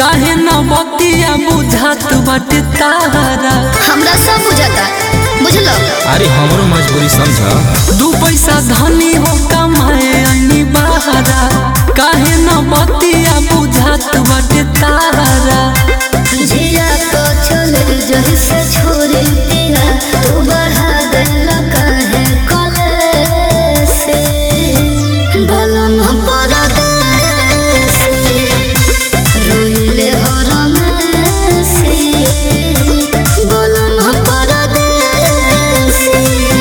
काहे न बतिया बुझात बाटे तारा हमरा सब बुझाता बुझलो अरे हमरो मजबूरी समझ दू पैसा धनी हो कमाए अनी बहारा काहे न बतिया बुझात बाटे तारा जिया को चले जही से छोड़े तेरा तू बढ़ा दे काहे कले से बलम पर दे से रोइले हरम से बलम पर दे से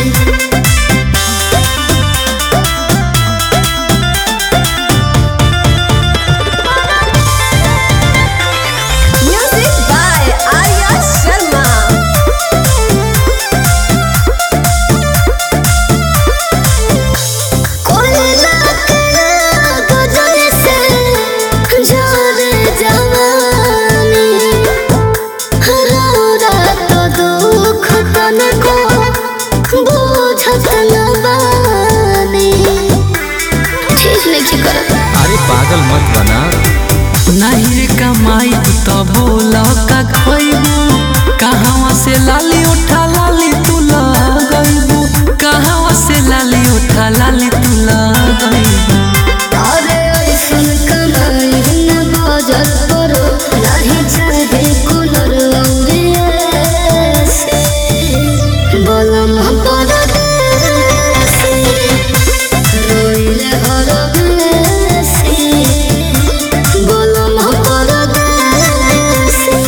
Music by Arya Sharma. कोयला कला गजल से जाने जवानी हरा तो दुख तन को बुझत न बानी ठीक नहीं करत अरे पागल मत बना नहीं रे कमाई तो बोल का खैबू कहवा से लाली उठा लाली तू लगैबू कहवा से लाली उठा लाली तू लगैबू अरे ऐसन कमाई न बाजल करो नहीं चाहे कूलर औरे ऐसे बलम पर देसे रोइले हरम से बलम पर देसे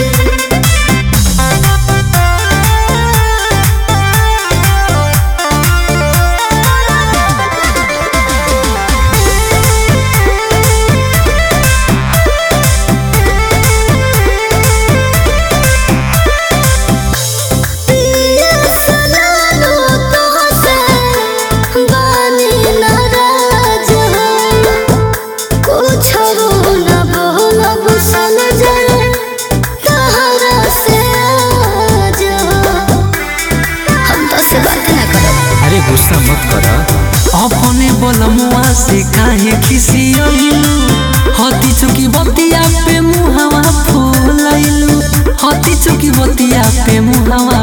पिया सलालो तोहसे बानी नाराज हो कुछ न बोलब सन जाए तहरा से आज हो हम तो से बात ना करब अरे गुस्सा मत कर अपने बलमुआ से काहे खिसियलू हती चुकी बतिया पे मुहावा फूलैलू हती चुकी बतिया पे मुहावा